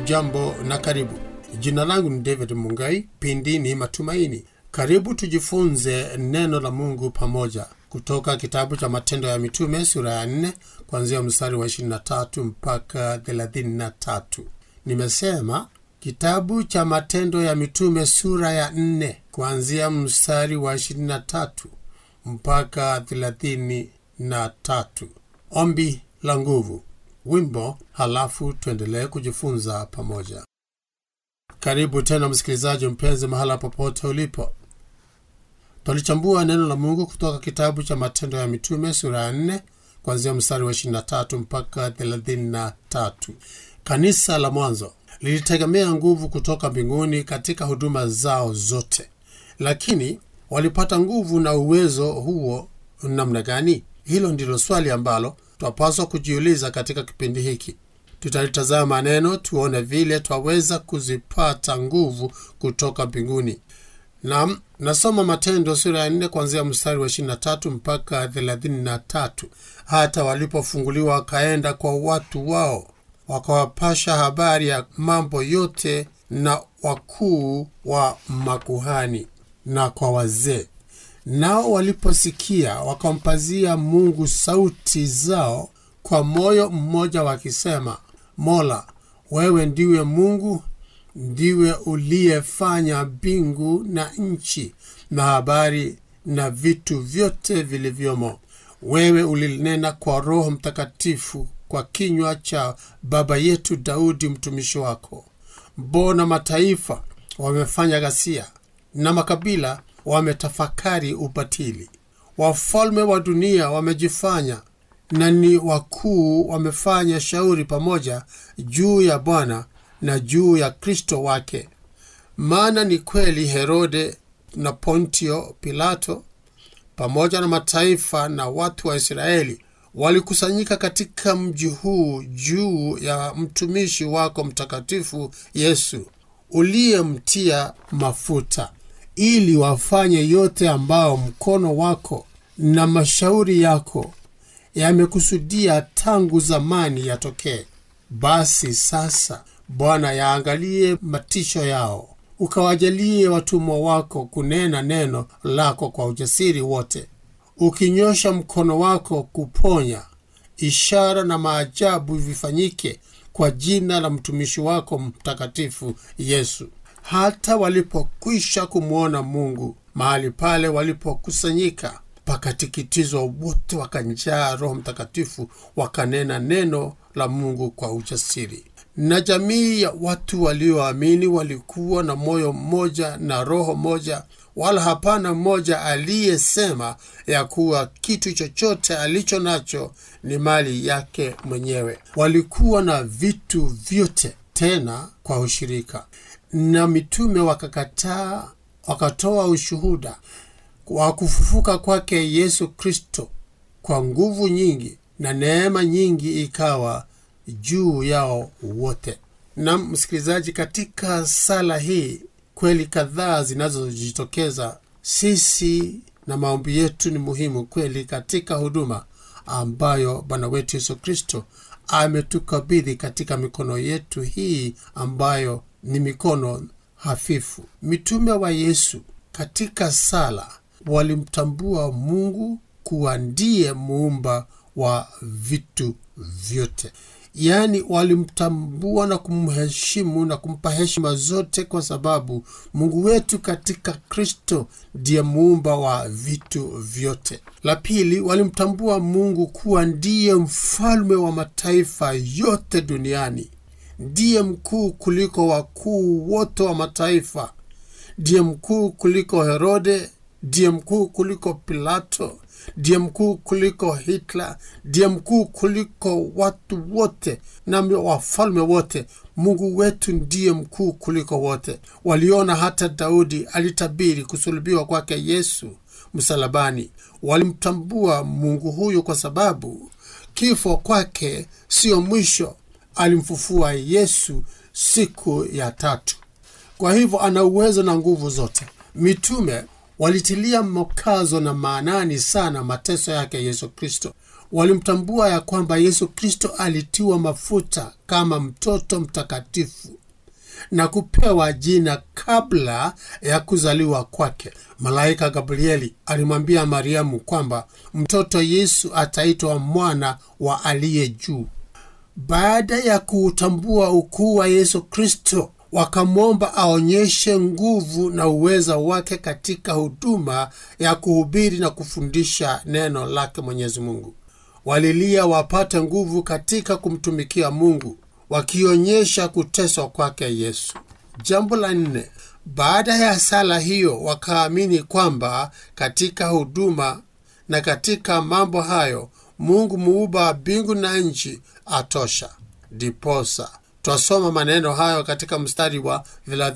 hujambo na karibu jina langu ni david mungai pindi ni matumaini karibu tujifunze neno la mungu pamoja kutoka kitabu cha matendo ya mitume sura ya 4 kuanzia mstari wa 23 mpaka 33 nimesema kitabu cha matendo ya mitume sura ya 4 kuanzia mstari wa 23 mpaka 33 ombi la nguvu wimbo halafu tuendelee kujifunza pamoja karibu tena msikilizaji mpenzi mahala popote ulipo twalichambua neno la mungu kutoka kitabu cha matendo ya mitume sura ya 4 kuanzia mstari wa 23 mpaka 33 kanisa la mwanzo lilitegemea nguvu kutoka mbinguni katika huduma zao zote lakini walipata nguvu na uwezo huo namna gani hilo ndilo swali ambalo twapaswa kujiuliza katika kipindi hiki tutalitazama neno tuone vile twaweza kuzipata nguvu kutoka mbinguni nam nasoma matendo sura ya 4 kuanzia mstari wa 23 mpaka 33 hata walipofunguliwa wakaenda kwa watu wao wakawapasha habari ya mambo yote na wakuu wa makuhani na kwa wazee nao waliposikia wakampazia mungu sauti zao kwa moyo mmoja wakisema mola wewe ndiwe mungu ndiwe uliyefanya mbingu na nchi na habari na vitu vyote vilivyomo wewe ulinena kwa roho mtakatifu kwa kinywa cha baba yetu daudi mtumishi wako mbona mataifa wamefanya ghasia na makabila wametafakari ubatili wafalme wa dunia wamejifanya na ni wakuu wamefanya shauri pamoja juu ya bwana na juu ya kristo wake maana ni kweli herode na pontio pilato pamoja na mataifa na watu wa israeli walikusanyika katika mji huu juu ya mtumishi wako mtakatifu yesu uliyemtia mafuta ili wafanye yote ambao mkono wako na mashauri yako yamekusudia tangu zamani yatokee basi sasa bwana yaangalie matisho yao ukawajalie watumwa wako kunena neno lako kwa ujasiri wote ukinyosha mkono wako kuponya ishara na maajabu vifanyike kwa jina la mtumishi wako mtakatifu yesu hata walipokwisha kumwona mungu mahali pale walipokusanyika pakatikitizwa wote wakanjaa roho mtakatifu wakanena neno la mungu kwa ujasiri na jamii ya watu walioamini walikuwa na moyo mmoja na roho moja wala hapana mmoja aliyesema ya kuwa kitu chochote alicho nacho ni mali yake mwenyewe walikuwa na vitu vyote tena kwa ushirika na mitume wakakataa wakatoa ushuhuda wa kufufuka kwake yesu kristo kwa nguvu nyingi na neema nyingi ikawa juu yao wote na msikilizaji katika sala hii kweli kadhaa zinazojitokeza sisi na maombi yetu ni muhimu kweli katika huduma ambayo bwana wetu yesu kristo ametukabidhi katika mikono yetu hii ambayo ni mikono hafifu mitume wa yesu katika sala walimtambua mungu kuwa ndiye muumba wa vitu vyote yaani walimtambua na kumheshimu na kumpa heshima zote kwa sababu mungu wetu katika kristo ndiye muumba wa vitu vyote la pili walimtambua mungu kuwa ndiye mfalme wa mataifa yote duniani ndiye mkuu kuliko wakuu wote wa mataifa ndiye mkuu kuliko herode ndiye mkuu kuliko pilato ndiye mkuu kuliko hitler ndiye mkuu kuliko watu wote na wafalme wote mungu wetu ndiye mkuu kuliko wote waliona hata daudi alitabiri kusulubiwa kwake yesu msalabani walimtambua mungu huyu kwa sababu kifo kwake siyo mwisho alimfufua yesu siku ya tatu kwa hivyo ana uwezo na nguvu zote mitume walitilia mkazo na maanani sana mateso yake yesu kristo walimtambua ya kwamba yesu kristo alitiwa mafuta kama mtoto mtakatifu na kupewa jina kabla ya kuzaliwa kwake malaika gabrieli alimwambia mariamu kwamba mtoto yesu ataitwa mwana wa aliye juu baada ya kuutambua ukuu wa yesu kristo wakamwomba aonyeshe nguvu na uweza wake katika huduma ya kuhubiri na kufundisha neno lake mwenyezi mungu walilia wapate nguvu katika kumtumikia mungu wakionyesha kuteswa kwake yesu jambo la nne baada ya sala hiyo wakaamini kwamba katika huduma na katika mambo hayo mungu muumba wa mbingu na nchi atosha diposa twasoma maneno hayo katika mstari wa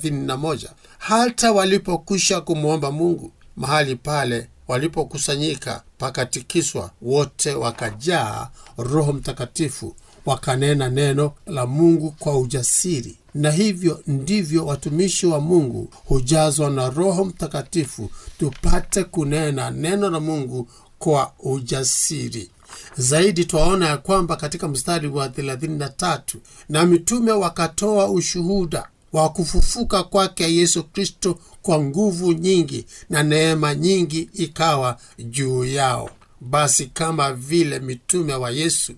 31 hata walipokwisha kumwomba mungu mahali pale walipokusanyika pakatikiswa wote wakajaa roho mtakatifu wakanena neno la mungu kwa ujasiri na hivyo ndivyo watumishi wa mungu hujazwa na roho mtakatifu tupate kunena neno la mungu kwa ujasiri zaidi twaona ya kwamba katika mstari wa 33 na mitume wakatoa ushuhuda wa kufufuka kwake yesu kristo kwa nguvu nyingi na neema nyingi ikawa juu yao basi kama vile mitume wa yesu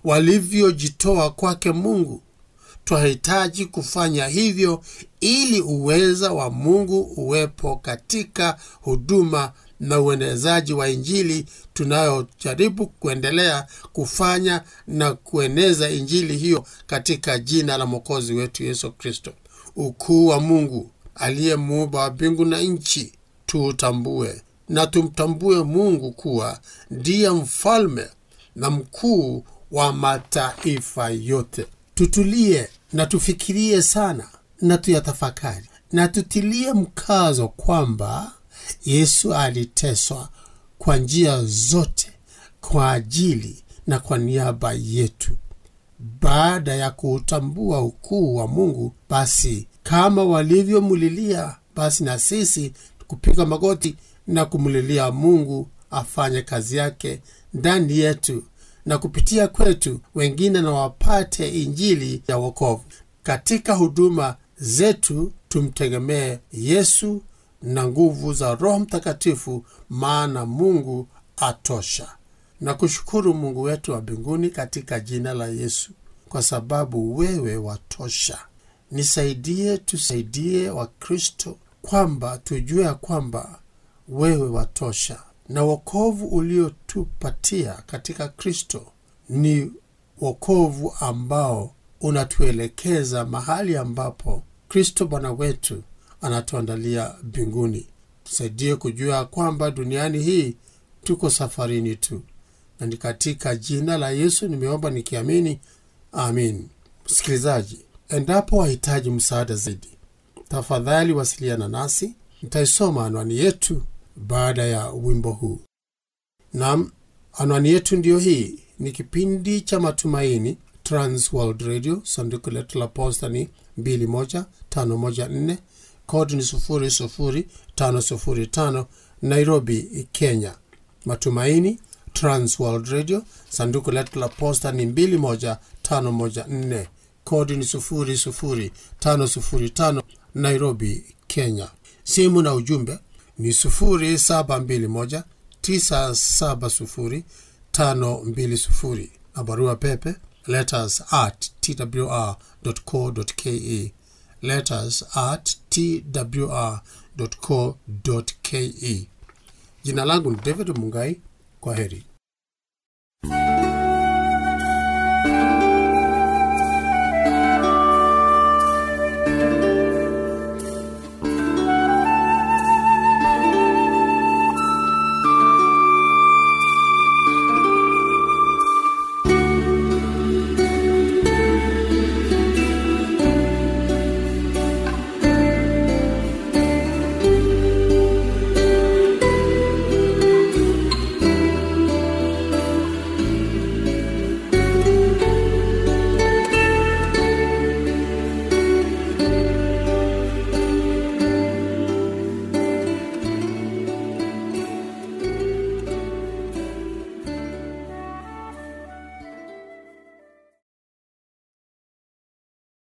walivyojitoa kwake mungu twahitaji kufanya hivyo ili uweza wa mungu uwepo katika huduma na uenezaji wa injili tunayojaribu kuendelea kufanya na kueneza injili hiyo katika jina la mwokozi wetu yesu kristo ukuu wa mungu aliyemuumba wa mbingu na nchi tuutambue na tumtambue mungu kuwa ndiye mfalme na mkuu wa mataifa yote tutulie na tufikirie sana na tuyatafakari na tutilie mkazo kwamba yesu aliteswa kwa njia zote kwa ajili na kwa niaba yetu baada ya kuutambua ukuu wa mungu basi kama walivyomulilia basi na sisi kupiga magoti na kumlilia mungu afanye kazi yake ndani yetu na kupitia kwetu wengine na wapate injili ya wokovu katika huduma zetu tumtegemee yesu na nguvu za roho mtakatifu maana mungu atosha na kushukuru mungu wetu wa mbinguni katika jina la yesu kwa sababu wewe watosha nisaidie tusaidie wakristo kwamba tujue ya kwamba wewe watosha na wokovu uliotupatia katika kristo ni wokovu ambao unatuelekeza mahali ambapo kristo bwana wetu anatuandalia mbinguni tusaidie kujua kwamba duniani hii tuko safarini tu na ni katika jina la yesu nimeomba nikiamini amin msikilizaji endapo wahitaji msaada zaidi tafadhali wasiliana nasi nitaisoma anwani yetu baada ya wimbo huu nam anwani yetu ndiyo hii ni kipindi cha matumaini transworld radio sanduku letu la posta ni 21514 kodi ni 00505 nairobi kenya matumaini transworld radio sanduku letu la posta ni 21514 kodi ni 00505 nairobi kenya simu na ujumbe ni 0721 970 520 na barua pepe letters at twr.co.ke letters at twr.co.ke jina langu ni david mungai kwa heri